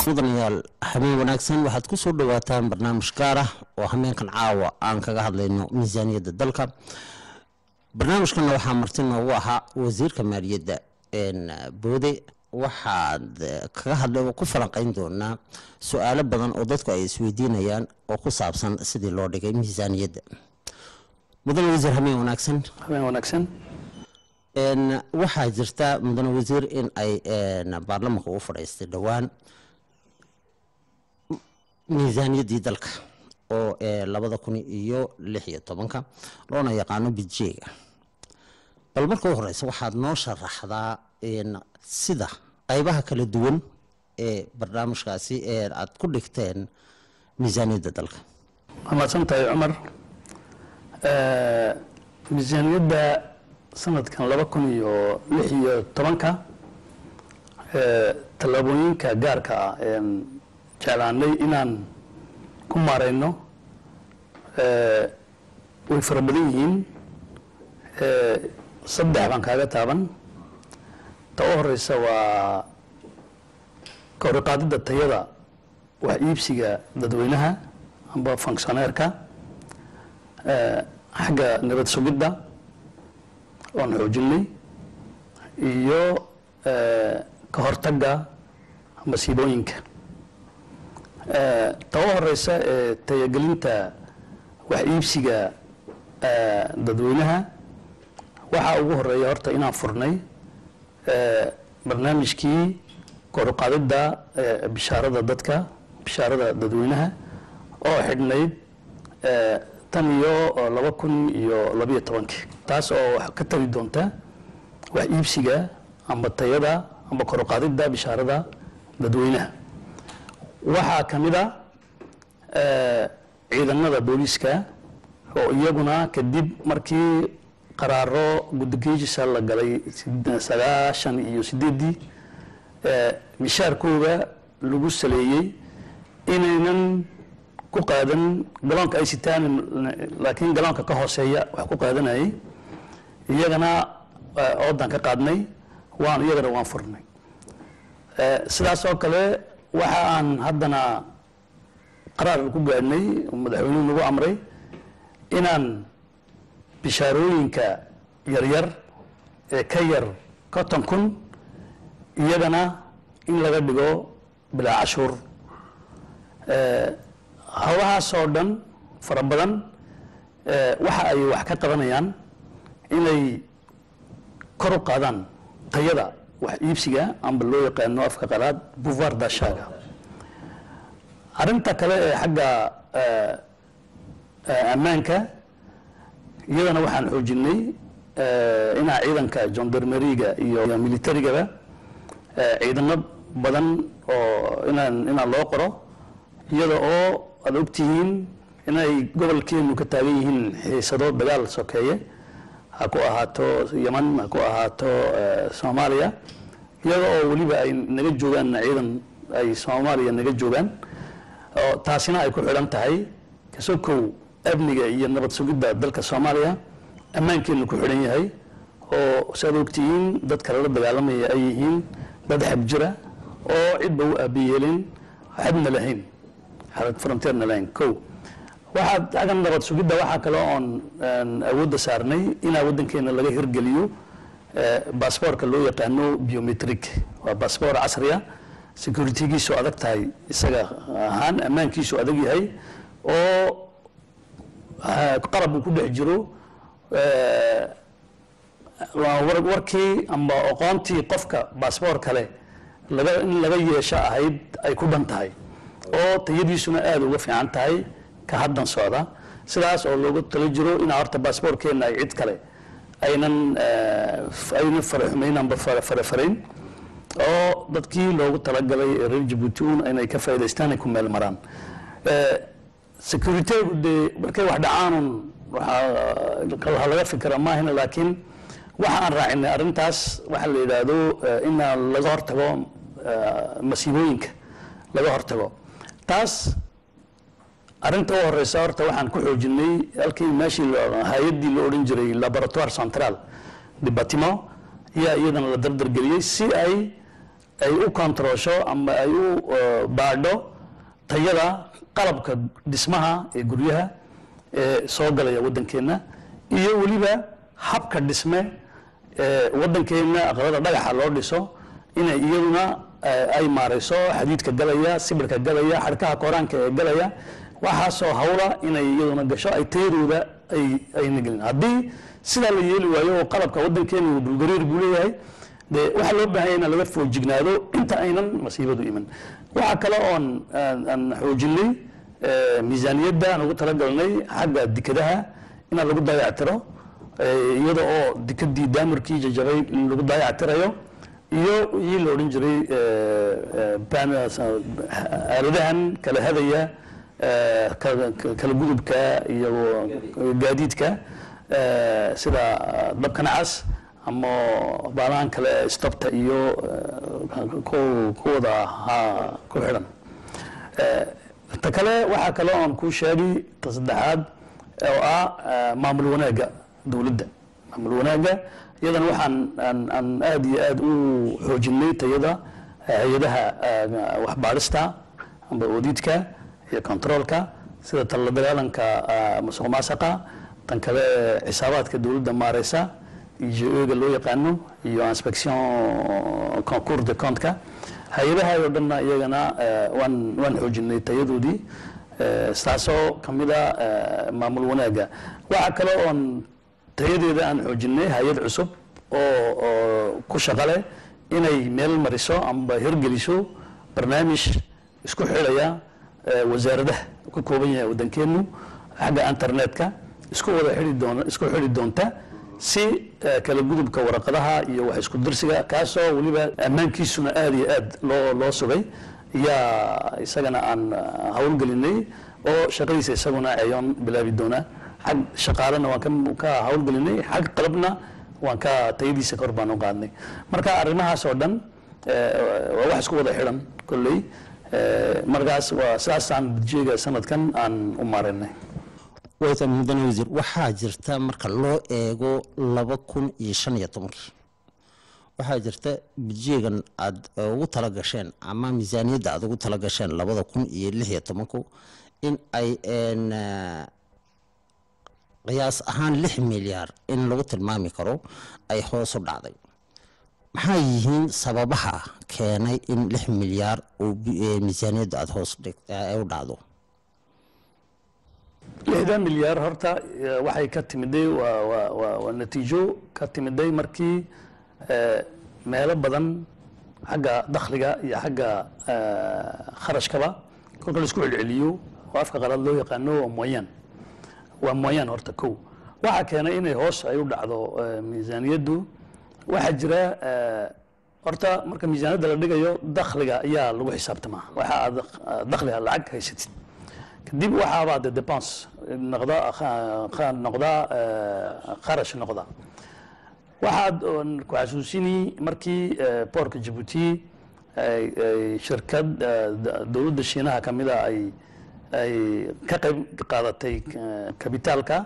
mudanayaal habeen wanaagsan waxaad ku soo dhawaataan barnaamij gaar ah oo hameenkan caawa aan kaga hadlayno miisaaniyadda dalka barnaamijkana waxaa marti noogu ahaa wasiirka maaliyadda boode waxaad kaga hadla ku falanqeyn doonaa su-aalo badan oo dadku ay isweydiinayaan oo ku saabsan sidii loo dhigay miisaaniyadda mudane wasiir habeen wanaagsan habeen wanaagsan waxaa jirta mudane wasiir in ay baarlamanka u fadhiistay dhowaan miisaaniyaddii dalka oo labada kun iyo lix iyo tobanka loona yaqaano bidjeega bal marka u horeysa waxaad noo sharaxdaa sida qaybaha kala duwan ee barnaamijkaasi ee aad ku dhigteen miisaaniyadda dalka waa mahadsan tahay cumar miisaaniyadda sanadkan laba kun iyo lix iyo tobanka tallaabooyinka gaarka ah een jeclaanay inaan ku maareyno way fara badan yihiin saddex baan kaaga taaban ta u horeysa waa kawriqaadida tayada wax iibsiga dadweynaha amba funkshoneerka xagga nabad sugidda oon xoojinay iyo ka hortagga masiibooyinka ta u horeysa ee tayagelinta wax iibsiga dadweynaha waxaa ugu horeeya horta inaan furnay barnaamijkii koruqaadida bishaarada dadka bishaarada dadweynaha oo xidhnayd tan iyo laba kun iyo labayo tobankii taas oo wax ka tari doonta wax iibsiga amba tayada amba koruqaadida bishaarada dadweynaha waxaa ka mid a ciidanada booliiska oo iyaguna kadib markii qaraaro guddigeejisa la galay sagaashan iyo sideeddii mishaarkooda lagu saleeyey inaynan ku qaadan galoonka ay sitaan laakiin galoonka ka hooseeya wax ku qaadanayay iyagana oodan ka qaadnay waan iyagana waan furnay sidaas oo kale waxa aan haddana qaraar ku gaadhnay madaxweynuhu nagu amray inaan bishaarooyinka yaryar ee ka yar konton kun iyagana in laga dhigo bilaa cashuur howlahaasoo dhan fara badan waxa ay wax ka qabanayaan inay kor u qaadaan tayada wax iibsiga amba loo yaqaano afka qalaad buvar dashaga arrinta kale ee xagga ammaanka iyadana waxaan xoojinay inaa ciidanka jondarmeriga iyo militarigaba ciidano badan oo inaan inaan loo qoro iyada oo aad ogtihiin inay gobolkeenu ka taagan yihiin xiisado dagaal sokeeye ha ku ahaato yeman ha ku ahaato soomaaliya iyada oo weliba ay naga joogaan ciidan ay soomaaliya naga joogaan oo taasina ay ku xidhan tahay kasokow amniga iyo nabad sugidda dalka soomaaliya ammaankeenu ku xidhan yahay oo saad ogtihiin dadka lala dagaalamaya ay yihiin dad xab jira oo cidba u aabiyeelin xabna lahayn fronteerna lahayn kow waxaa xaggan nabad sugidda waxaa kale oon awoodda saarnay inaa waddankeena laga hirgeliyo baasboorka loo yaqaano biometric waa baasboor casriya securitygiisu adag tahay isaga ahaan ammaankiisu adag yahay oo qalab uu ku dhex jiro warkii amba aqoontii qofka baasboor kale laga in laga yeesho ahayd ay ku dhan tahay oo tayadiisuna aada uga fiican tahay ka haddan socda sidaas oo looga tala jiro inaa horta baasboorkeenna ay cid kale aynan aynan faraxumayn amba farafarayn oo dadkii loogu talagalay ee reer jabuuti un inay ka faa'idaystaan ay ku meel maraan securitygu dee markay wax dhacaanun waxaa laga fikra maahina laakiin waxa aan raacinay arrintaas waxa la yidhaahdo ina laga hortago masiibooyinka laga hortago taas arrinta u horeysa horta waxaan ku xoojinay halkii meeshii hay-addii la odhan jiray laboratoire central de batiment ayaa iyadana la dardargeliyey si ay ay u kontaroosho ama ay u uh, baadho tayada qalabka dhismaha ee guryaha ee soo galaya waddankeenna iyo weliba habka dhisme ee waddankeenna aqalada dhagaxa loo dhiso inay iyaduna eh, ay maarayso xadiidka galaya sibirka galaya xadhkaha koraanka ee galaya waxaasoo hawla inay iyaduna gasho ay tayadooda ay ayna gelin haddii sidaa la yeeli waayo oo qalabka waddankeena uu dhulgariir buu leeyahay de waxaa loo baahan yahay in laga foojignaado inta aynan masiibadu iman waxaa kale oon aan aan xoojinay eh, miisaaniyadda aan ugu talagalnay xagga dikadaha inaan lagu dayactiro eh, iyada oo dikadii daamirkii jajabay in lagu dayactirayo iyo wixii la odhan jiray eh, eh, ban- aaladahan kala hadaya eh, kala kala gudubka iyo gaadiidka eh, sida dabka nacas ama baalahan kale stopta iyo eh, ku- kuwada ha- ku xidhan Eh, ta kale waxaa kale oon kuu sheegay ta saddexaad oo ah eh, maamul wanaagga dowladda maamul wanaagga iyadana waxaan aan aan aad iyo aad u xoojinay tayada hay-adaha eh, waxbaadhista amba oodiidka iyo controolka sida tala dagaalanka eh, musuq maasuqa tan kale xisaabaadka dowladda maareysa igo-ga loo yaqaano iyo inspection concours de compte-ka hay-adaha oo dhanna iyagana eh, waan waan xoojinay tayadoodii eh, taasoo ka mid a eh, maamul wanaagga waxaa kale oon tayadeeda aan xoojinay hay-ad cusub oo oo ku shaqo leh inay meel mariso amba hirgeliso barnaamij isku xidhaya eh, wasaaradaha ka kooban yahay waddankeenu xagga internetka isku wada xidhi doona isku xidhi doonta si eh, kala gudubka waraqadaha iyo wax isku dirsiga kaasoo weliba ammaankiisuna aad iyo aad loo loo sugay yaa isagana aan ah, howlgelinay oo shaqadiisa isaguna ayoon bilaabi doonaa xag shaqaalena waan ka- ka howlgelinay xag qalabna waan ka tayadiisa kor baan u qaadnay marka arrimahaas oo dhan eh, waa wax isku wada xidhan kolley Eh, markaas waa sidaasaan budjeega sanadkan aan u maarinay wayta mudane wasiir waxaa jirta marka loo eego laba kun iyo shan iyo tobankii waxaa jirta budjeegan aad ugu tala gasheen ama miisaaniyadda aad ugu tala gasheen labada kun iyo lix iyo tobanku in ay een, eh, qiyaas ahaan lix milyaar in lagu tilmaami karo ay hoos u dhacday maxaa yihiin sababaha keenay in lix milyaar uu bi- eh, miisaaniyadda aada hoos dhig- eh, ay u dhacdo lixdan milyaar horta eh, waxay ka timiday waa waa waa waa natiijo ka timiday markii eh, meelo badan xagga dakhliga iyo xagga eh, kharashkaba kolka la isku celceliyo oo afka qalaad loo yaqaano waa moyaan waa moyaan horta kow waxaa keenay inay hoos ay u dhacdo eh, miisaaniyaddu waxaa jira eh, horta marka miisaaniyadda la dhigayo dakhliga ayaa lagu xisaabtamaa waxa aad eh, dakhliga lacag haysatid kadib waxaabaa de depense noqda kha- kha- noqda eh, kharash noqda waxaad oon ku xasuusini markii eh, boorka jabuuti ay ay shirkad eh, da- dowladda shiinaha ka mida ay ay ka qayb qaadatay eh, kabitaalka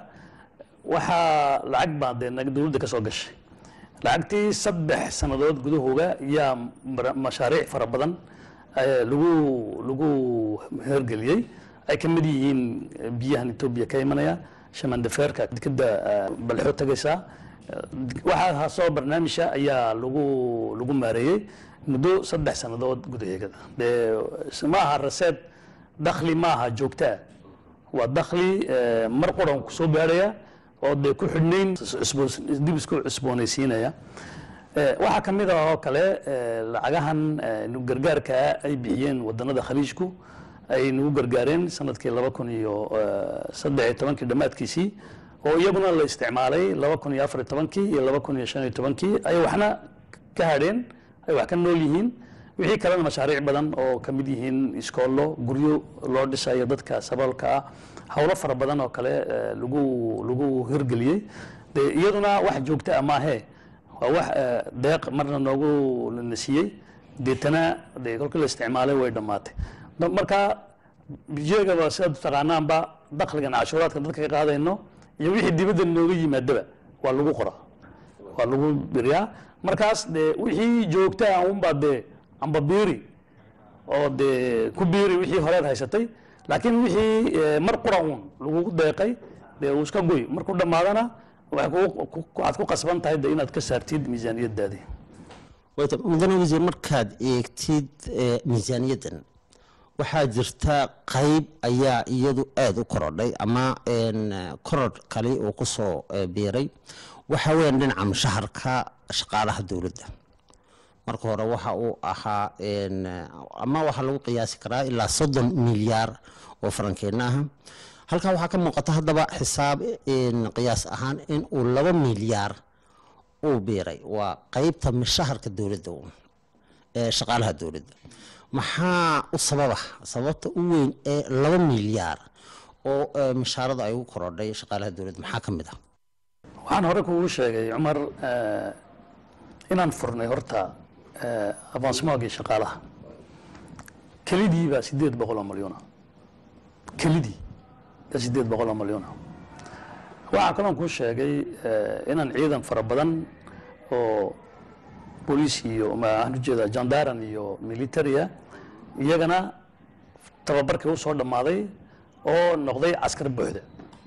waxaa lacag baa dee nag- dowladda ka soo gashay lacagtii saddex sannadood gudahooga yaa mar- mashaariic fara badan eh, lagu lagu hergeliyey ay ka mid yihiin eh, biyahan etoobiya ka imanaya shamandafeerka dekeda balxo tagaysa waxaa soo barnaamijka ayaa lagu lagu maareeyey muddo saddex sannadood gudaheegada dee ma aha raseed dakhli ma aha joogtaa waa dakhli eh, mar qoran kusoo gaarhaya oo dee ku xidhnayn cusboon- dib isku cusboonaysiinaya Eh, waxaa ka mid ah oo kale eh, lacagahan eh, nu- gargaarka ay bixiyeen wadanada khaliijku ay nagu gargaareen sanadkii laba kun iyo eh, saddex iyo tobankii dhammaadkiisii oo iyaguna la isticmaalay laba kun iyo afar iyo tobankii iyo laba kun iyo shan iyo tobankii ay waxna ka hadheen ay wax ka nool yihiin wixii kalena mashaariic badan oo ka mid yihiin iskoollo guryo loo dhisayo dadka saboolka ah howlo fara badan oo kale eh, lagu lagu hirgeliyey de iyaduna wax joogta ah maahee waa wax eh, deeq marna noogu la siiyey deetana de kolkii la isticmaalay way dhammaatay Da- marka bijeegaba sidaad taqaanaanba dakhligan cashuuraadka dadka ka qaadayno iyo wixii dibadda nooga yimaadaba waa lagu qoraa waa lagu biriyaa markaas de wixii joogta ah unbaa dee amba biiri oo dee ku biiri wixii horeed haysatay laakiin wixii eh, mar qura uun lagugu deeqay dee uu iska goy markuu dhammaadana waxay kugu- ku- waxaad ku qasban tahay de inaad ka saartid miisaaniyadaadii wayta mudane wasiir markaad eegtid eh, miisaaniyaddan waxaa jirta qayb ayaa iyadu aada u korodhay ama een, eh, koror kale uu ku soo eh, biiray waxa weeyaan dhinaca mushaharka shaqaalaha dowladda marka hore waxa uu ahaa een, eh, ama waxaa lagu qiyaasi karaa ilaa soddon milyaar oo farankeena ah halkaa waxaa ka muuqata haddaba xisaab een, qiyaas ahaan in uu laba milyaar uu biiray waa qeybta mishaharka dowladda uun ee shaqaalaha dowladda maxaa u sababa sababta u weyn ee laba milyaar oo eh, mishaarada ay ugu korodhay shaqaalaha dowladda maxaa ka mid ah waxaan hore kugu sheegay cumar eh, inaan furnay horta eh, avansmaagii shaqaalaha kelidii baa sideed boqol oo milyuuna kelidii baa sideed boqol oo milyuuna waxaa kaloon kuu sheegay eh, inaan ciidan fara badan oo booliis iyo maxaan ujeedaa jandaran iyo militaria iyagana tababarkii u soo dhammaaday oo noqday caskar buuxda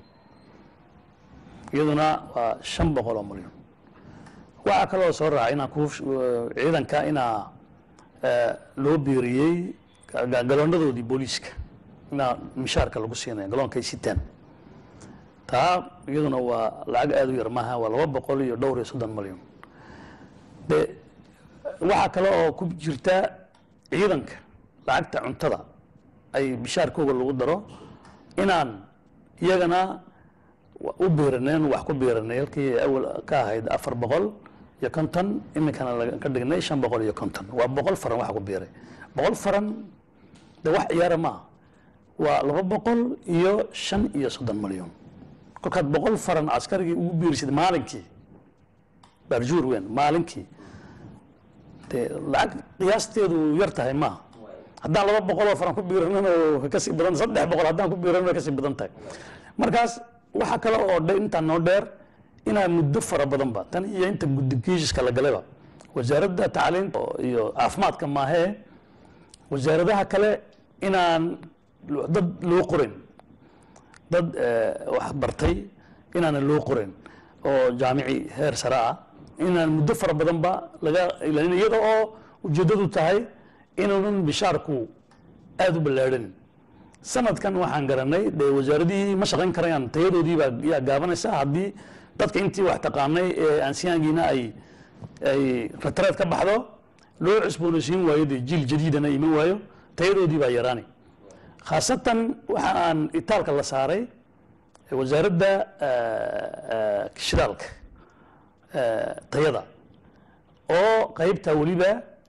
iyaduna waa shan boqol oo milyan waxaa kaloo soo raacay inaan ku ciidanka inaa eh, loo biiriyey ga- ga- galoonadoodii booliiska inaa mishaarka lagu siinaya galoonkay sitaan taa iyaduna waa lacag aada u yar maaha waa laba boqol iyo dhowr iyo soddon milyan de waxaa kale oo ku jirta ciidanka lacagta cuntada ay bishaarkooga lagu daro inaan iyagana wa- u biiraneen wax ku biiranay halkii awal ka ahayd afar boqol iyo konton iminkana laga- ka dhignay shan boqol iyo konton waa boqol faran waxa ku biiray boqol faran de wax ciyaara maaha waa laba boqol iyo shan iyo soddon milyan kolkaad boqol faran askarigii ugu biirisid maalinkii barjuur weyn maalinkii dee lacag qiyaasteedu yar tahay maaha haddaan laba boqol oo faran ku biiranin oo way kasii badan saddex boqol haddaan ku biiranin way kasii badan tahay markaas waxa kale oo dhe intaan noo dheer inaa muddo fara badanba tan iyo inta guddigiishiska la galayba wasaaradda tacliinta iyo caafimaadka maahee wasaaradaha kale inaan dad loo qorin dad eh, wax bartay inaanan loo qorin oo jaamici heer sare ah inaan muddo fara badanba laga ilaalin iyada oo ujeeddadu tahay inuunan bishaarku aada u ballaadhanin sanadkan waxaan garanay dee wasaaradihii ma shaqayn karayaan tayadoodii baa yaa gaabanaysa haddii dadka intii wax taqaanay ee aansiyaangiina ay ay ratreed ka baxdo loo cusboonaysiin waayo dee jiil jadiidana iman waayo tayadoodii baa yaraani khaasatan waxa aan itaalka la saaray wasaaradda shidaalka tayada oo qaybta weliba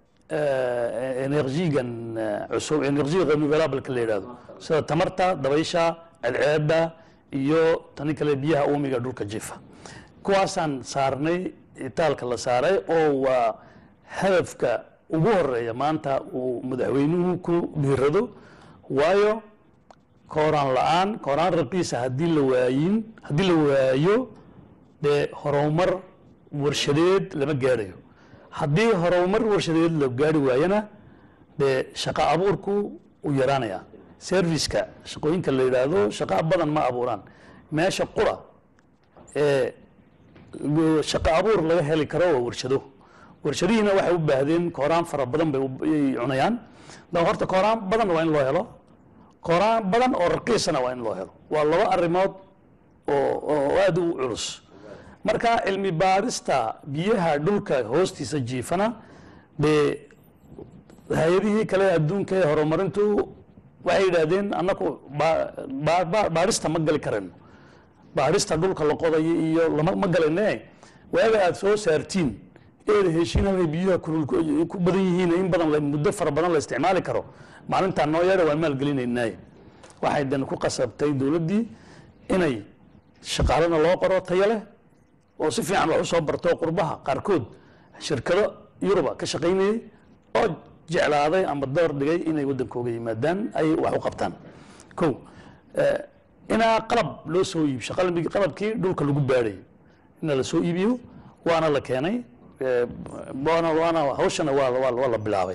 energigan cusub energy renewalableka la yidhahdo sida tamarta dabaysha cadceeda iyo tani kale biyaha uumiga dhulka jifa kuwaasaan saarnay itaalka la saaray oo waa hadafka ugu horeeya maanta uu madaxweynuhu ku dhiirado waayo kooraan la-aan kooraan raqiisa haddii la waayin haddii la waayo dee horumar warshadeed lama gaadhayo haddii horumar warshadeed la gaari waayana dee shaqo abuurku uu yaraanaya serviceka shaqooyinka la yidhaahdo shaqo badan ma abuuraan meesha qura ee shaqo abuur laga heli karo waa warshado warshadihiina waxay u baahdeen kooraan fara badan bay u- ay cunayaan da horta kooraan badan waa in loo helo kooraan badan oo raqiisana waa in loo helo waa laba arrimood oo oo aada u culus marka cilmi baarista biyaha dhulka hoostiisa jiifana dee hay-adihii kale adduunka ee horumarintu waxay yidhaahdeen annaku ba- ba- ba- baarista ma gali karayno baarista dhulka la qodayo iyo lama ma galayne waaga aad soo saartiin eeda heshiin halkay biyaha kulul ku ku badan yihiin in badan la- muddo fara badan la isticmaali karo maalintaa noo yeedha waan maalgelinaynaay waxay dan ku qasabtay dowladdii inay shaqaalana loo qoro tayo leh oo si fiican wax u soo barto qurbaha qaarkood shirkado yuruba ka shaqaynayay oo jeclaaday ama door dhigay inay waddankooga yimaadaan ay wax u qabtaan ko eh, inaa qalab loo soo iibsho qalbi- qalabkii dhulka lagu baadhay ina la soo iibiyo waana la keenay eh, waana waana hawshana waa waa waa la bilaabay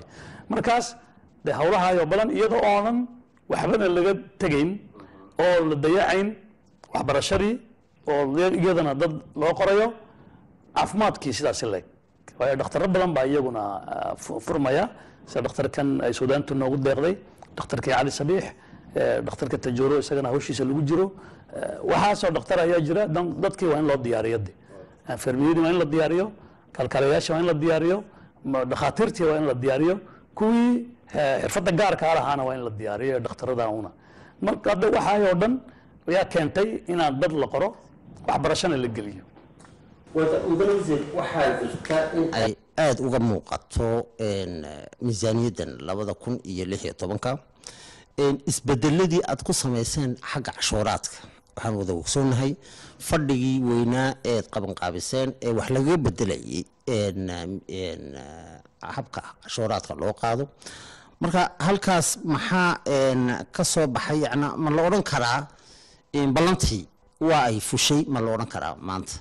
markaas dee hawlahaayoo badan iyadoo oonan waxbana laga tegayn oo la dayacayn waxbarashadii oo iyadana dad loo qorayo caafimaadkii sidaasi leeg waayo dhakhtaro badan baa iyaguna ah, fu- furmaya sida dhakhtarkan ay suudaantu noogu deeqday dhakhtarkii cali sabiix eh, dhakhtarka tajooro isagana hawshiisa lagu jiro Eh, waxaasoo dhakhtar ayaa jira dan- dadkii waa in loo diyaariyo de enfermiyadii waa in la diyaariyo kalkaalayaasha waa in la diyaariyo ma- dhakhaatiirtii waa in la diyaariyo kuwii eh, xirfadda gaarka lahaana waa in la diyaariyo ee dhakhtarada una marka hadda waxaayoo dhan ayaa keentay inaan dad la qoro waxbarashana la geliyo mudane wasiir waxaa jirta in ay aada uga muuqato een, eh, miisaaniyaddan labada kun iyo lix iyo tobanka een, isbedeladii aad ku samayseen xagga cashuuraadka waxaan wada ogsoonahay fadhigii weynaa eed qabanqaabiseen ee wax lagaga bedelayay een, een, eh, habka cashuuraadka loo qaado marka halkaas maxaa een, ka soo baxay yana ma la odhan karaa een, ballantii waa ay fushay ma la odhan karaa maanta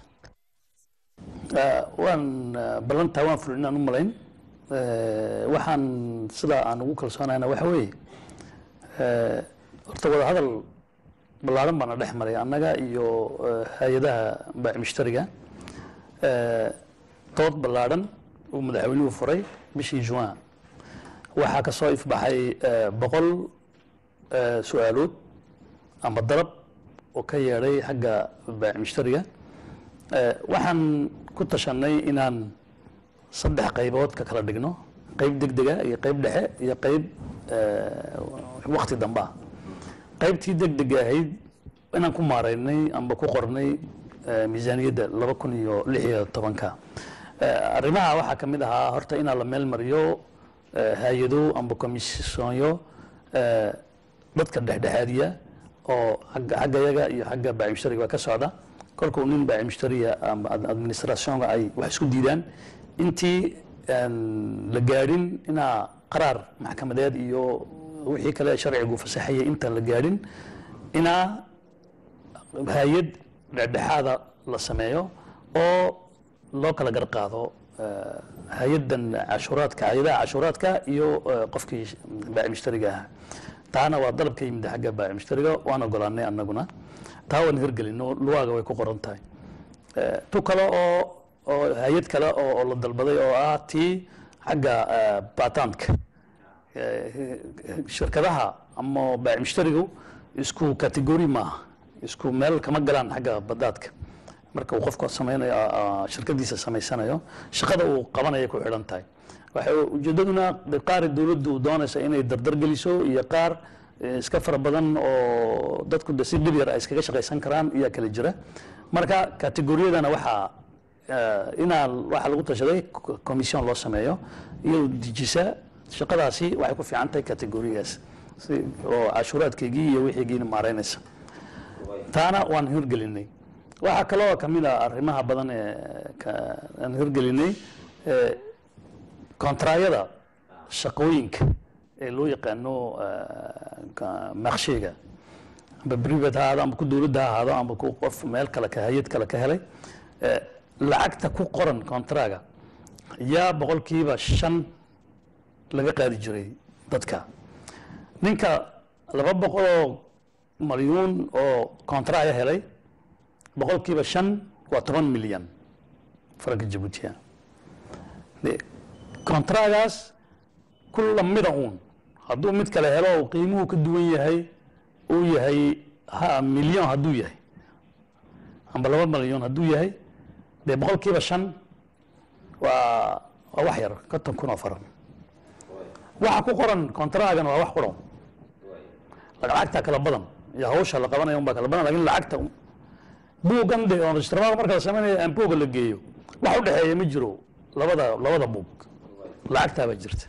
Eh, waan eh, ballantaa waan fulin inaan u malayn Eh, waxaan sidaa aan ugu kalsoonayna waxa weeye eh, horta wada hadal ballaaran baana dhex maray annaga iyo eh, hay-adaha baaci mushtariga Eh, dood ballaaran uu madaxweynuhu furay bishii juin waxaa ka soo ifbaxay eh, boqol eh, su-aalood ama dalab oo ka yeedhay xagga baaci mushtariga Eh, waxaan ku tashanay inaan saddex qaybood ka kala dhigno qayb degdega iyo qayb dhexe iyo qayb wakti dambe ah qaybtii degdega ahayd inaan ku maaraynay amba ku qornay eh, miisaaniyadda laba kun iyo lix iyo tobanka Eh, arrimaha waxaa ka mid ahaa horta inaa la meel mariyo eh, hay-ado amba komisyoonyo eh, dadka dhexdhexaadiya oo xagga xagga yaga iyo xagga baaci mushtariga waa ka socda kolkuu nin baaci mushtariya ama ad- administrationka ay wax isku diidaan intii aan la gaadhin inaa qaraar maxkamadeed iyo wixii kale sharcigu fasaxayay intaan la gaadhin inaa hay-ad dhexdhexaada la sameeyo oo loo kala gar qaado eh, hay-adan cashuuraadka hay-adaha cashuuraadka iyo eh, qofkii baaci mushtariga ahaa taana waa dalab ka yimid xagga baaci mushtariga waan ogolaanay annaguna taa waan hirgelino luwaaga way ku qoran tahay Eh, tu kale oo oo hay-ad kale oo oo la dalbaday oo ah tii xagga eh, baataanka Eh, shirkadaha ama baaci mushtarigu isku kategori maaha isku meel kama galaan xagga badaadka marka uu qofku sameynayo ah, ah, shirkadiisa samaysanayo shaqada uu qabanaya ku xidhan tahay waxay ujeedaduna de qaar dowladdu doonaysa inay dardar geliso iyo qaar eh, iska fara badan oo dadku de si dhib yar ay iskaga shaqaysan karaan ayaa kala jira marka kategoriyadana waxaa eh, inaa waxaa lagu tashaday co- commission loo sameeyo iyadoo dejisa shaqadaasi waxay ku fiican tahay kategorigaas si oo cashuuraadkeygii iyo wixiigiina maaraynaysa taana waan hirgelinay waxaa kaloo ka mid a arrimaha badan ee ka- aan hirgelinay ee, kontraayada shaqooyinka ee loo yaqaano maqshiga amba privat ha ahaado amba ku dowladda ha ahaado amba ku qof meel kale ka hay-ad kale ka helay ee, lacagta ku qoran kontraga yaa boqolkiiba shan laga qaadi jiray dadka ninka laba boqoloo malyuun oo kontraya helay boqolkiiba shan waa toban milyan faranka jabuutiya de kontragaas kulla mida uun hadduu mid kale helo oo qiimuhu ka duwan yahay uu yahay ha milyan hadduu yahay amba laba milyan hadduu yahay dee boqolkiiba shan waa waa wax yar konton kun oo faran waxa ku qoran kontragan waa wax quran lacagta kala badan iyo hawsha la qabanaya unbaa kala badan lakin lacagta buuggan de oo registramaal marka la sameynaya aan buugga la geeyo wax u dhexeeya ma jiro labada labada buug lacagtaa baa jirta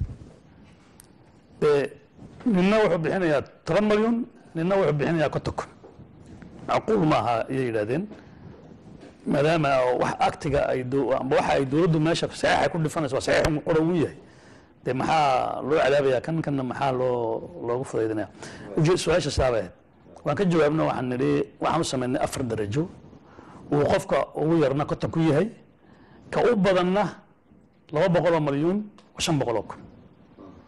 dee ninna wuxuu bixinayaa toban malyan ninna wuxuu bixinayaa konton kun macquul maaha ayay yidhahdeen maadaama wax aktiga ay dow- amba waxa ay dowladdu meesha saxiixa ku dhifanaysa waa saxiix qoran uu yahay dee maxaa loo cadaabayaa kan kanna maxaa loo loogu fudaydinaya uje su-aasha saaba ahayd waan ka jawaabna waxaan nidhi waxaan u samaynay afar darajo uu qofka ugu yarna konton ku yahay ka u badanna laba boqoloo malyuun oo shan boqoloo kun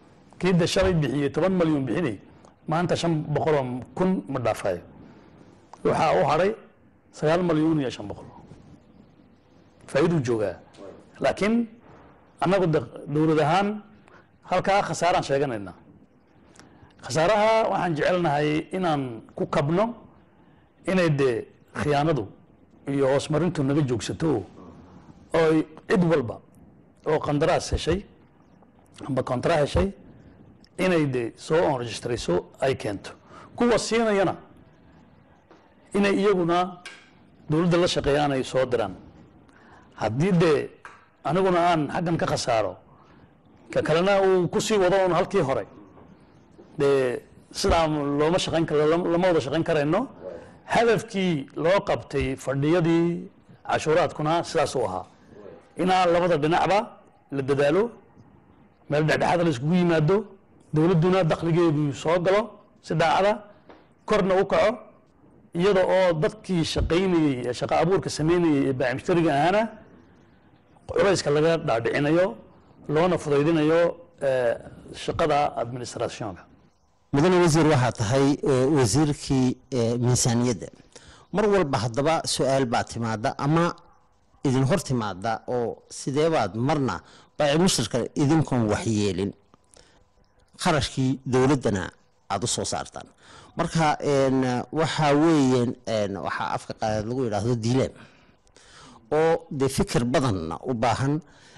kii de shalay bixiyey toban malyan bixinay maanta shan boqoloo kun ma dhaafayo waxaa u haray sagaal malyuun iyo shan boqol faa'iiduu joogaa laakiin annagu de dowlad ahaan halkaa khasaaraan sheeganaynaa khasaaraha waxaan jecelnahay inaan ku kabno inay dee khiyaanadu iyo hoosmarintu naga joogsato oo cid walba oo qandaraas heshay amba kontra heshay inay de soo enregistrayso ay keento kuwa siinayana inay iyaguna dowladda la shaqeeyaan ay soo diraan haddii dee aniguna aan xaggan ka khasaaro ka kalena uu kusii wado un halkii hore dee sidaa looma shaqayn kar lama wada shaqayn karayno hadafkii loo qabtay fadhiyadii cashuuraadkuna sidaasuu ahaa inaa labada dhinacba la dadaalo meel dhexdhexaada la iskugu yimaado dowladduna dakhligeedu soo galo si daacada korna u kaco iyada oo dadkii shaqaynayey ee shaqo abuurka sameynayey ee baacimshtariga ahaana culayska laga dhaadhicinayo loona fudaydinayo shaqada administrationka mudane wasiir waxaa tahay wasiirkii miisaaniyadda mar walba haddaba su-aal baa timaada ama idin hor timaada oo sideebaad marna baaci mushtarka idinkoon waxyeelin kharashkii dowladdana aada u soo saartaan marka waxaa weeyeen waxaa afka qaadaad lagu yidhaahdo diilaan oo dee fikir badanna u baahan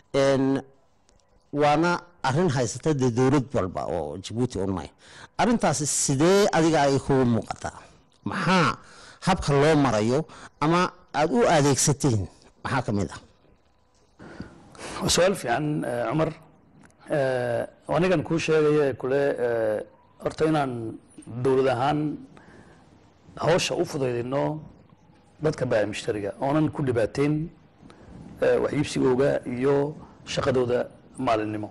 waana arin haysata dee dowlad walba oo jabuuti unmay arintaasi sidee adiga ay kugu muuqataa maxaa habka loo marayo ama aada u adeegsateen maxaa ka mid ah waa su-aal fiican cumar anigan kuu sheegaya kule horta inaan dowlad ahaan hawsha u fudaydino dadka baaci mushtariga oonan ku dhibaateyn wax iibsigooga iyo shaqadooda maalinimo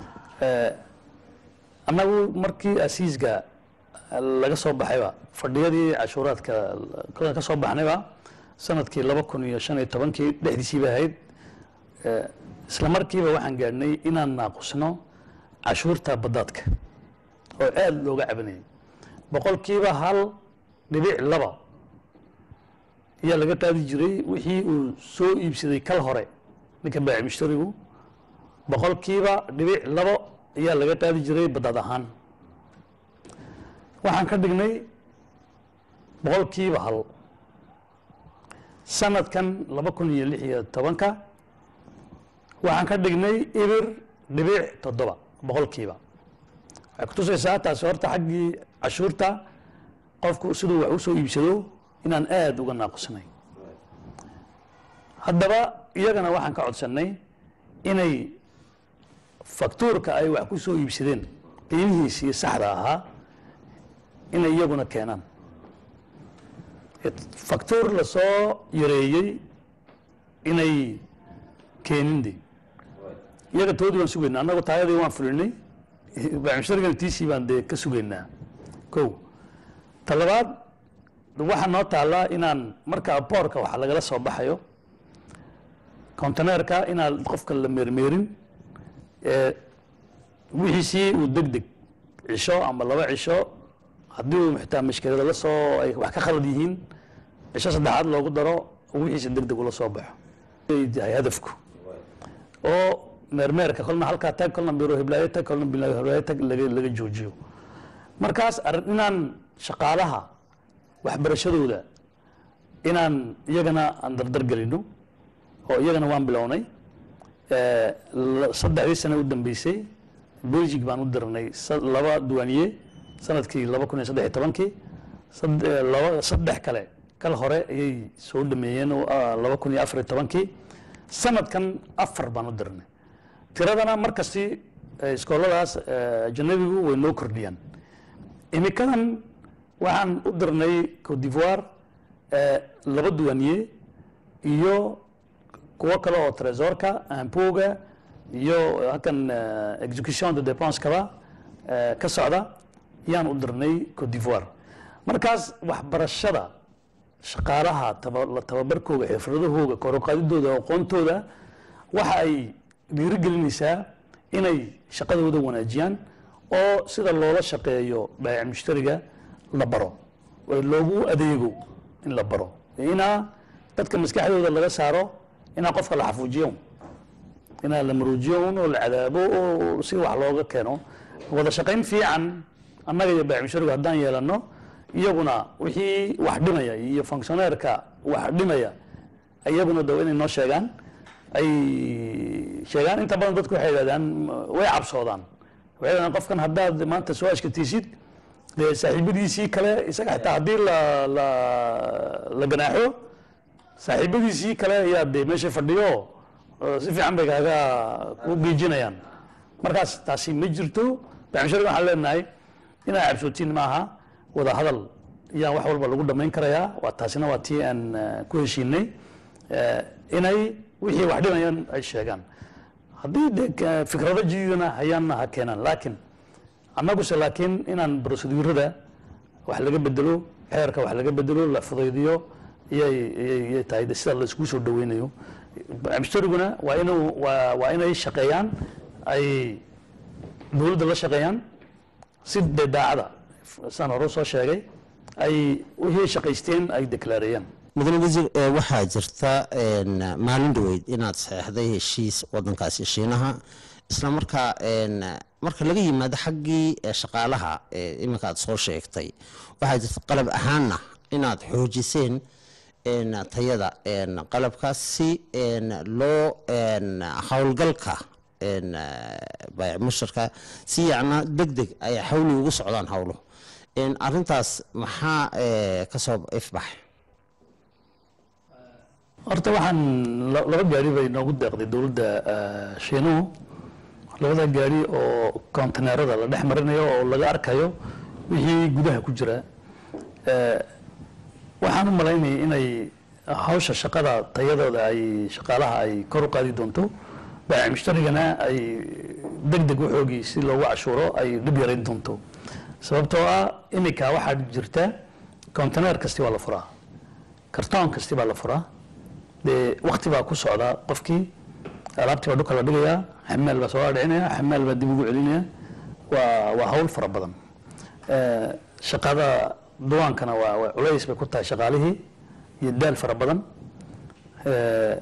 annagu markii asiisga laga soo baxayba fadhiyadii cashuuraadka ka soo baxnayba sanadkii laba kun iyo shan iyo tobankii dhexdiisiiba ahayd isla markiiba waxaan gaadhnay inaan naaqusno cashuurta badaadka oo aada looga cabanayay boqolkiiba hal dhibic laba ayaa laga qaadi jiray wixii uu soo iibsaday kal hore ninka baaci mushtarigu boqolkiiba dhibic labo ayaa laga qaadi jiray badaad ahaan waxaan ka dhignay boqolkiiba hal sanadkan laba kun iyo lix iyo tobanka waxaan ka dhignay ibir dhibic toddoba boqolkiiba waxay kutusaysaa taasi horta xaggii cashuurta qofku siduu wax usoo iibsado inaan aada uga naaqusnay haddaba iyagana waxaan ka codsannay inay faktuurka ay wax ku soo iibsadeen qiimihiisii saxda ahaa inay iyaguna keenaan faktuur lasoo yareeyey inay keenin de iyaga toodii waan sugaynaa annagu taayadii waan fulinay baamusharigana tiisii baan dee ka sugaynaa ko talabaad waxaa noo taallaa inaan marka boorka waxa lagala soo baxayo conteneerka inaan qofka la meermeerin wixiisii uu deg deg cisho ama laba cisho haddii uu xitaa mashkilada la soo ay wax ka khalad yihiin cisho saddexaad loogu daro wixiisa deg deg ula soo baxo yahay hadafku oo meermeerka kolna halkaa tag kolna biro hiblaayo tag kolna bilo hiblaayo tag laga laga joojiyo markaas arrin inaan shaqaalaha waxbarashadooda inaan iyagana aan dardar gelino oo iyagana waan bilownay saddexdii sane u dambeysay belgic baan u dirnay laba duwaaniye sanadkii laba kun iyo saddex iyo tobankii laba saddex kale kal hore ayay soo dhameeyeen laba kun iyo afar iyo tobankii sanadkan afar baan u dirnay tiradana markasti iskooladaas ajanabigu way noo kordhiyaan imikadan waxaan u dirnay cote d'ivoire laba duwaaniye iyo kuwo kale oo tresorka ampoga iyo halkan execution de depenseskaba ka socda yaan u dirnay cote d'ivoire markaas waxbarashada shaqaalaha taba tababarkooga xirfadahooga koroqaadidooda aqoontooda waxa ay dhiirigelinaysaa inay shaqadooda wanaajiyaan oo sida loola shaqeeyo baayac mushtariga la baro oo loogu adeego in la baro inaa dadka maskaxdooda laga saaro inaa qofka la xafuujiyo inaa la maruujiyo un oo la cadaabo oo si wax looga keeno wada shaqayn fiican annaga iyo baayac mushtarigu haddaan yeelano iyaguna wixii wax dhimaya iyo functioneerka wax dhimaya iyaguna daw inay noo sheegaan ay sheegaan inta badan dadku waxay yidhahdaan way cabsoodaan waxay yidhahdaan qofkan haddaad maanta soo ashkatiisid dee saaxiibadiisii kale isaga xitaa haddii la la la ganaaxo saaxiibadiisii kale ayaa dee meesha fadhiyo oo si fiican bay kaaga ku geejinayaan markaas taasi ma jirto baaxmishariga waxaan leenahay inaa cabsootiin maaha wada hadal iyaan wax walba lagu dhamayn karayaa waa taasina waa tii aan eh, ku heshiinay eh, inay wixii wax dhimayaan ay sheegaan haddii de ka- fikrado jididana hayaanna ha keenaan laakiin annaguse laakiin inaan brosedurada wax laga bedelo xeerka wax laga bedelo la fudaydiyo iyay iyay- iyay tahay de sida la isku soo dhaweynayo mshtariguna waa inuu waa waa inay shaqeeyaan ay dowladda la shaqeeyaan si dee daacada saan hore soo sheegay ay wixii shaqaysteen ay deklaareeyaan mudane wasiir ee waxaa jirta een, maalin dhaweyd inaad saxeexday heshiis wadankaasi shiinaha isla markaa een, marka laga yimaado xaggii ee shaqaalaha ee iminka aad soo sheegtay waxaa jirta qalab ahaanna inaad xoojiseen een, tayada een, qalabkaas si een, loo een, howlgalka een, baayac mushtarka si yacna deg deg ay xawli ugu socdaan howlo een, arrintaas maxaa ee, ka soo ifbaxay horta waxaan la- laba gaari bay noogu deeqday dowladda eh, shiinuhu labada gaari oo konteneerada la dhex marinayo oo laga arkayo wixii gudaha ku jira Eh, waxaan u malaynayay inay hawsha shaqada tayadooda ay shaqaalaha ay kor u qaadi doonto baayac mushtarigana ay deg deg waxoogii si loogu cashuuro ay dhib yarayn doonto sababtoo ah iminka waxaa jirta konteneer kasti waa la furaa kartoon kasti baa la furaa dee wakti baa ku socda qofkii alaabtii baa dhulka la dhigayaa xamaal baa soo dhicinaya xamaal baa dib ugu celinaya waa waa hawl fara badan Eh, shaqada duwaankana waa waa culays bay ku tahay shaqaalihii iyo daal fara badan Eh,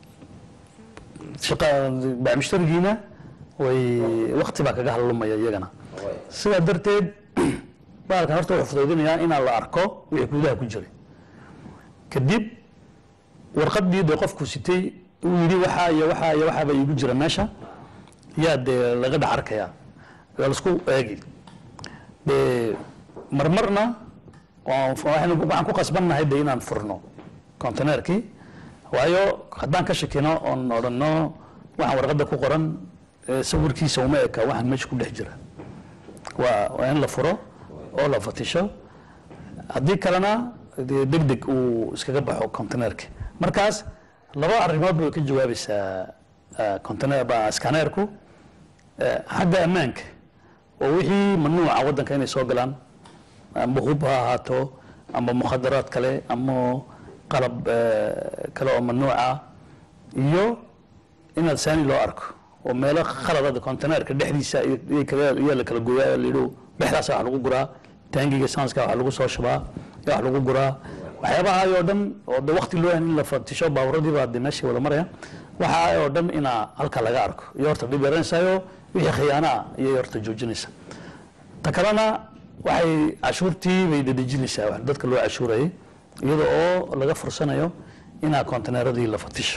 shaqa bacmushtarigiina way wakti baa kaga halumaya iyagana sidaa darteed baalkan horta wuxuu fudaydinayaa inaan la arko wixii gudaha ku jiray kadib warqadii dee qofku sitay uu yidhi waxaa iyo waxaa iyo waxaa baa iigu jira meesha yaa dee laga dhex arkayaa waa laisku eegi dee marmarna waan- waxaynu- waxaan ku qasbannahay de inaan furno konteneerkii waayo haddaan ka shakino oon odhanno waxaan warqadda ku qoran ee sawirkiisa uma eka waxaan meesha ku dhex jira waa waa in la furo oo la fatisho haddii kalena dee deg deg uu iskaga baxo konteneerka markaas laba arrimood bay ka jawaabaysaa ah, container- ba- scannerku Eh, xagga ammaanka oo wixii mamnuuca waddanka inay soo galaan amba hub ha ahaato amba mukhadaraad kale ama qalab eh, kale oo mamnuuca iyo inaad saani loo arko oo meelo khaladada konteneerka dhexdiisa iyo- iyo kale- iyo la kala gooyaa layidhi dhexdaasa wax lagu guraa taangiga sanska wax lagu soo shubaa iyo wax lagu guraa waxyaabaha oo dhan oo de waqti loo yahay in la fatisho baaburadii baa de meeshii wada maraya waxa oo dhan inaa halka laga arko iyo horta dhib yaraynaysayo wixii khiyaanaa iyay horta joojinaysa ta kalena waxay cashuurtii bay dedejinaysaa wax dadka loo cashuurayay iyada oo laga fursanayo inaa konteneeradii la fatisho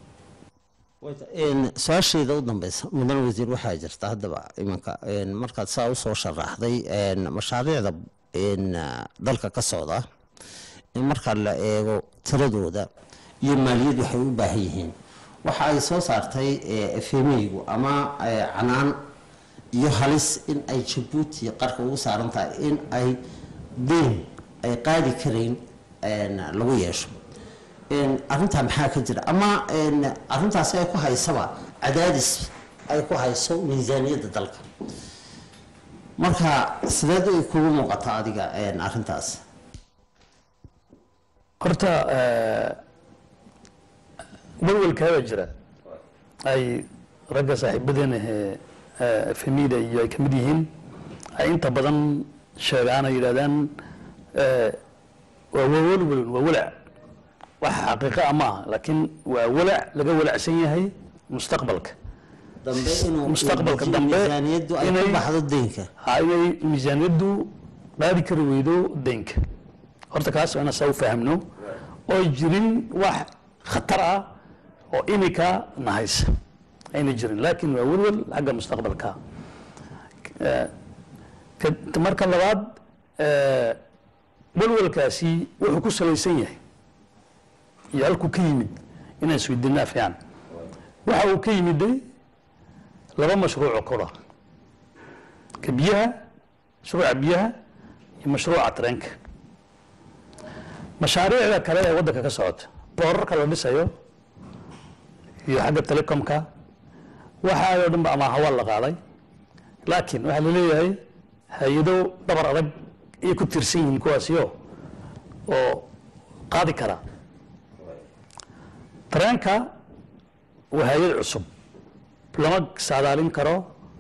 Een, su-aashayda u dambeysa mudane wasiir waxaa jirta haddaba iminka een, markaad saa usoo sharaxday een, mashaariicda een, ah, dalka ka socda in marka la eego tiradooda iyo maaliyad waxay u baahan yihiin waxa ay soo saartay efemeygu ama eh, canaan iyo halis in ay jabuuti qarka ugu saaran tahay in ay deyn ay qaadi karayn een, lagu yeesho een, arrintaa maxaa ka jira ama een, arrintaasi ay ku haysaba cadaadis ay ku hayso miisaaniyadda dalka marka sideed ay kugu muuqata adiga een, arrintaas horta eh, walwalkaaba jira ay ragga saaxiibadeena ee efemida iyo ay ka mid yihiin ay inta badan sheegaan ay yidhahdaan eh, waa wawalwal waa walac wax xaqiiqa ah maaha laakiin waa walac laga walacsan yahay mustaqbalka dambe inuu mustaqbalka uu dambe miisaaniyaddu ay ku inay- baxdo deynka ha inay miisaaniyaddu qaadi kari weydo deynka horta kaas waa inaan saa u fahamno oo jirin wax khatar ah oo imika nahaysa ayna jirin laakiin waa welwel xagga mustaqbalka Eh, ka- marka labaad eh, welwelkaasi wuxuu ku salaysan yahay iyo halkuu ka yimid inaan isweydiinaa fiican waxa uu ka yimiday laba mashruuco kora ka biyaha mashruuca biyaha iyo mashruuca tareenka mashaariicda kale ee waddanka ka socota boorarka la dhisayo iyo xagga telecomka waxaayoo dhan ba ama hawaa la qaaday laakiin waxaa la leeyahay hay-ado dhabar adag ayay ku tirsan yihiin kuwaasiyo oo qaadi kara tareenka waa hay-ad cusub lama saadaalin karo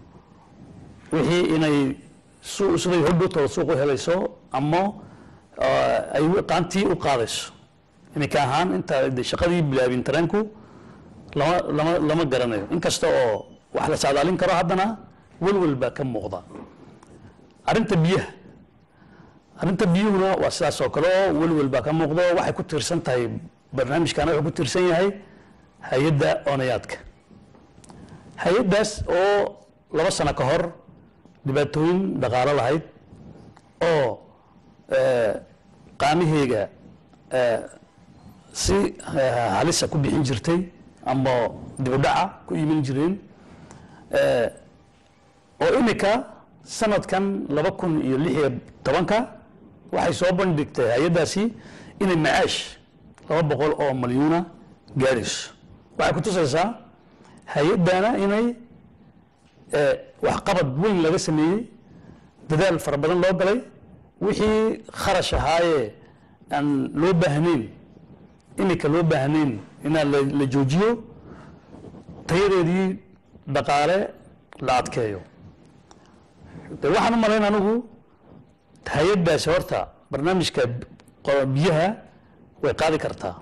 wixii inay su- siday hodhowtooda suuq u helayso ama eh, ay qaantii u qaadayso iminka ahaan inta de shaqadii bilaabin tareenku lama lama lama garanayo inkasta oo wax la saadaalin karo haddana welwel baa ka muuqda arrinta biyaha arrinta biyuhuna waa sidaas oo kale oo welwel baa ka muuqda oo waxay ku tiirsan tahay barnaamijkana wuxuu ku tiirsan yahay hay-adda oonayaadka hay-addaas oo laba sano ka hor dhibaatooyin dhaqaalo lahayd oo eh, qaamaheyga eh, si eh, halisa ku bixin jirtay ama dibudhaca ku iman jireen eh, oo imika sanadkan laba kun iyo lix iyo tobanka waxay soo bandhigtay hay-addaasi inay macaash laba boqol oo malyuuna gaadhayso waxay ku tusaysaa hay-addana inay eh, waxqabad weyn laga sameeyey dadaal fara badan loo galay wixii kharash ahaayee aan loo baahnayn imika loo baahnayn inaan la, la joojiyo tayadeedii dhaqaale la adkeeyo de waxaan u malayn anigu hay-addaasi horta barnaamijka qo- biyaha way qaadi kartaa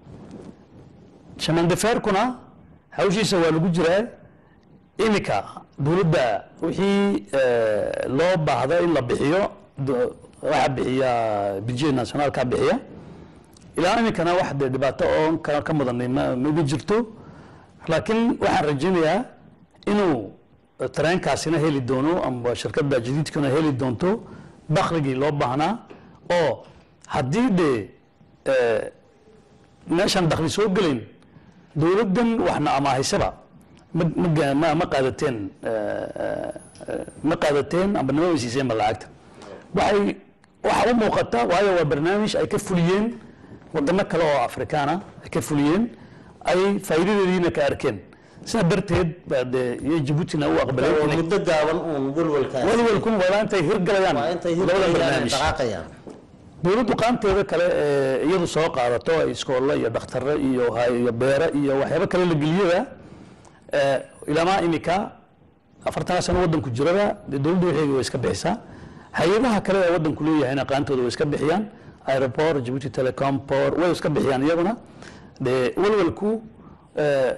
shamandafeerkuna hawshiisa waa lagu jiraa imika dowladda wixii eh, loo baahdo in la bixiyo do- waxaa bixiya budget nationaalka bixiya ilaa imikana wax dee dhibaato oo ka ka mudanay ma ma jirto laakiin waxaan rajaynayaa inuu tareenkaasina heli doono ama shirkadda jadiidkuna heli doonto dakhligii loo baahnaa oo haddii dee eh, meeshaan dakhli soo gelayn dowladdan waxna amaahaysaba ma ma ga- ma ma qaadateen eh, eh, ma qaadateen amba nama weysiiseenba lacagta waxay waxa u muuqata waayo waa barnaamij ay ka fuliyeen wadano kale oo afrikaana ay ka fuliyeen ay faa'iidadeediina ka arkeen sidaa darteed baa dee iyo jabuutina u aqbaleen waa inay muddo gaaban uun welwelkaas welwelkun waa intay hirgalayaan waa intay labada hirgelayaan barnaamij dhaqaaqayaan dowladdu qaanteeda kale ee iyadu soo qaadato ay iskoolle iyo dhakhtarre iyo hay- iyo beere iyo waxyaabo kale la geliyada ee, ilaamaa imika afartan sano waddanku jirada dee dowladdu waxeegi way iska bixisaa hay-adaha kale ee waddanku leeyahayna qaantooda way iska bixiyaan aeroport jabuuti telecom por way iska bixiyaan iyaguna dee welwelku ee,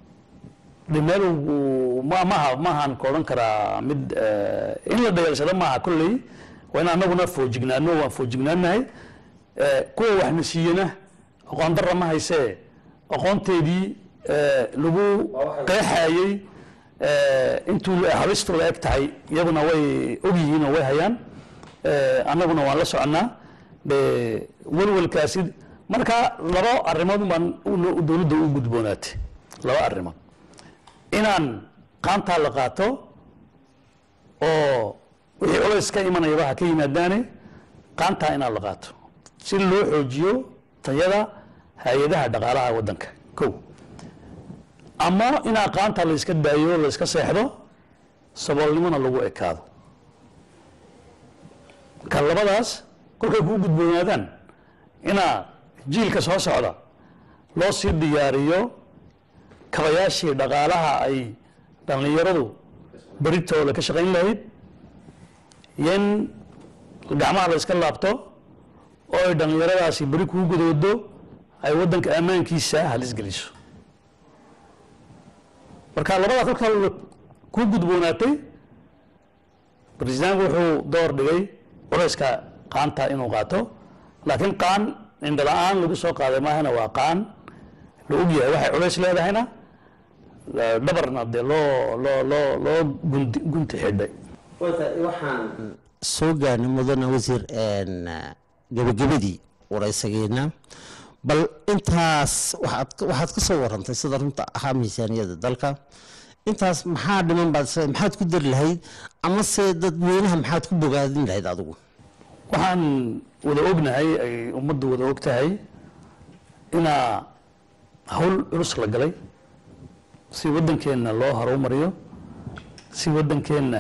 de meel uu- ma maha maahan ka odhan karaa mid eh, in la dayalsado maaha kolley waa in anaguna foojignaano waan foojignaanahay Eh, kuwa waxna siiyena aqoon darra ma haysee aqoonteedii eh, lagu qeexayey eh, intuu habistu la eg tahay iyaguna way ogyihiin oo way hayaan Eh, annaguna waan la soconnaa de welwelkaasi marka laba arrimood baan u- dowladda u gudboonaatay laba arrimood inaan qaantaa la qaato oo wixii culays ka imanayaba ha ka yimaadaane qaantaa inaan la qaato si loo xoojiyo tayada hay-adaha dhaqaalaha waddanka kow ama inaa qaantaa la iska daayo la iska seexdo saboolnimona lagu ekaado ka labadaas kolkay kuu gudboonaadaan inaa jiilka soo socda loo sii diyaariyo kabayaashii dhaqaalaha ay dhallinyaradu beritooda ka shaqayn lahayd iyo in gacmaha la iska laabto oo ay dhallinyaradaasi beri kuu gudoodo ay waddanka ammaankiisa halis geliso marka labada kolkaa ku gudboonaatay bresidaanku wuxuu door dhigay culayska qaanta inuu qaato laakiin qaan indhala-aan lagu soo qaaday maahana waa qaan la ogyahay waxay culays leedahayna dhabarna dee loo loo loo loo gunti gunti xidhay waxaan soo gaarnay mudane wasiir gebagabadii waraysageena bal intaas waxaad waxaad ka soo warantay sida runta ahaa miisaaniyada dalka intaas maxaa dhiman baad is- maxaad ku dari lahayd ama se dadweynaha maxaad ku bogaadin lahayd adigu waxaan wada ognahay ay ummaddu wada og tahay inaa hawl culus la galay si waddankeenna loo horumariyo si waddankeenna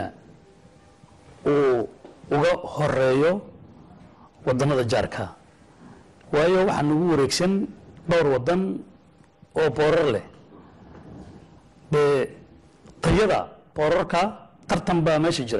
uu uga horeeyo waddannada jaarka waayo waxaa nagu wareegsan dhowr waddan oo boorar leh dee tayada boorarka tartan baa meesha jira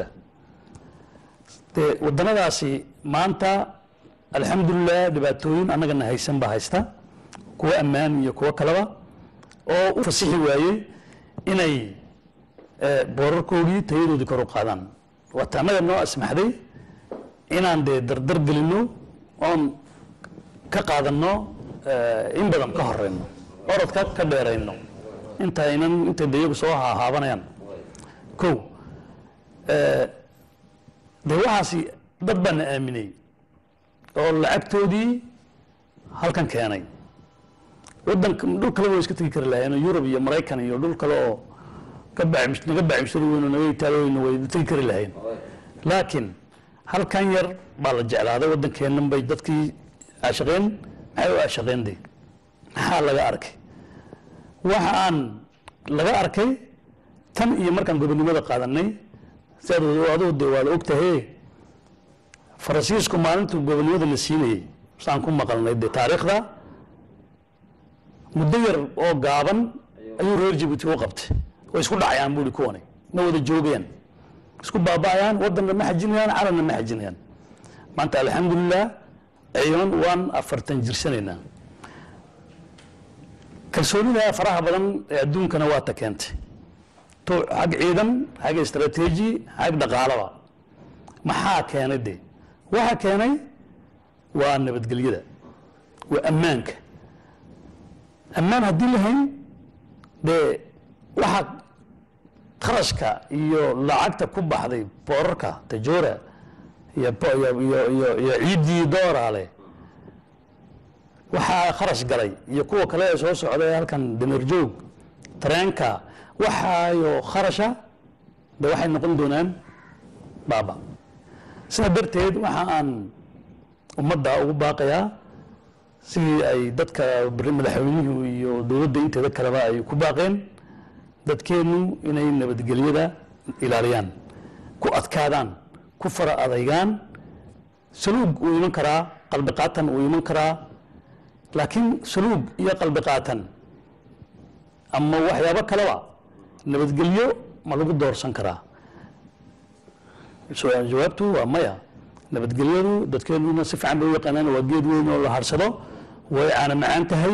dee waddannadaasi maanta alxamdulilah dhibaatooyin annagana haysan baa haysta kuwa ammaan iyo kuwo kaleba oo u fasixi waayey inay eh, boorarkoodii tayadoodii kor u qaadaan waata annaga noo asmaxday inaan dee dardar gelinno oon ka qaadanno eh, in badan ka horeyno orodka ka dheerayno intaynan intay dayagu soo hahaabanayaan kow eh, dee waxaasi dad baa na aaminay oo lacagtoodii halkan keenay wadanka dhul kale way iska tegi kari lahayen oo yurub iyo maraykan iyo dhul kale oo ka baacims naga baacimsari weyn oo naga itaali weyn way tegi kari lahayn laakiin halkan yar baa la jeclaaday waddankeennan bay dadkii aashaqeen maxay u aashaqeen de maxaa laga arkay waxa aan laga arkay tan iyo markaan gobonimada qaadanay siaad adugu de waa la ogtahay faransiisku maalintuu gobonimada la siinayey saan ku maqalnay de taariikhda muddo yar oo gaaban ayuu reer jabuuti u qabtay way isku dhacayaan buuri kuwani ma wada joogayaan isku baaba'ayaan wadanna ma xajinayaan calanna ma xajinayaan maanta alxamdulilah ciidan waan afartan jirsanaynaa kalsoonida faraha badan ee adduunkana waa ta keentay to xag ciidan xag istaraatiiji xag dhaqaalaba maxaa keenay de waxa keenay waa nabadgelyada waa ammaanka ammaan haddii lahayn dee waxa kharashka iyo lacagta ku baxday boorarka tajoora iyo bo- iyo iyo iyo iyo ciiddii dooraale waxaa kharash galay iyo kuwa kale ee soo socda ee halkan dameerjoog tareenka waxaayo kharasha de waxay noqon doonaan baaba sidaa darteed waxa aan ummadda ugu baaqayaa sidii ay dadka bari madaxweynuhu iyo dowladda inteeda kaleba ay ku baaqeen dadkeennu inay nabadgelyada ilaaliyaan ku adkaadaan ku fara adaygaan saluug uu iman karaa qalbi qaatan uu iman karaa laakiin saluug iyo qalbi qaatan ama waxyaabo kaleba nabadgelyo ma lagu doorsan karaa so jawaabtu waa maya nabadgelyadu dadkeenuna si fiican bay u yaqaanaan waa geed weyn oo la harsado way caano macaan tahay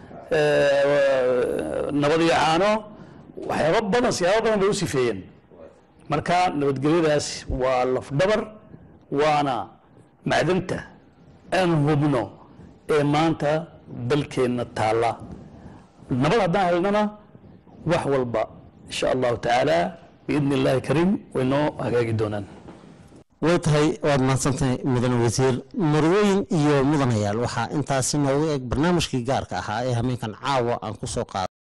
nabad iyo caano waxyaabo badan siyaabo badan bay u sifeeyeen marka nabadgelyadaas waa lafdhabar waana macdanta aan hubno ee maanta dalkeenna taalla nabad haddaan helnana wax walba insha allahu tacaala biidni illaahi kariim way noo hagaagi doonaan way tahay waad mahadsantahay mudane wasiir marwooyin iyo mudanayaal waxaa intaasi noogu eg barnaamijkii gaarka ahaa ee hameenkan caawa aan ku soo qaada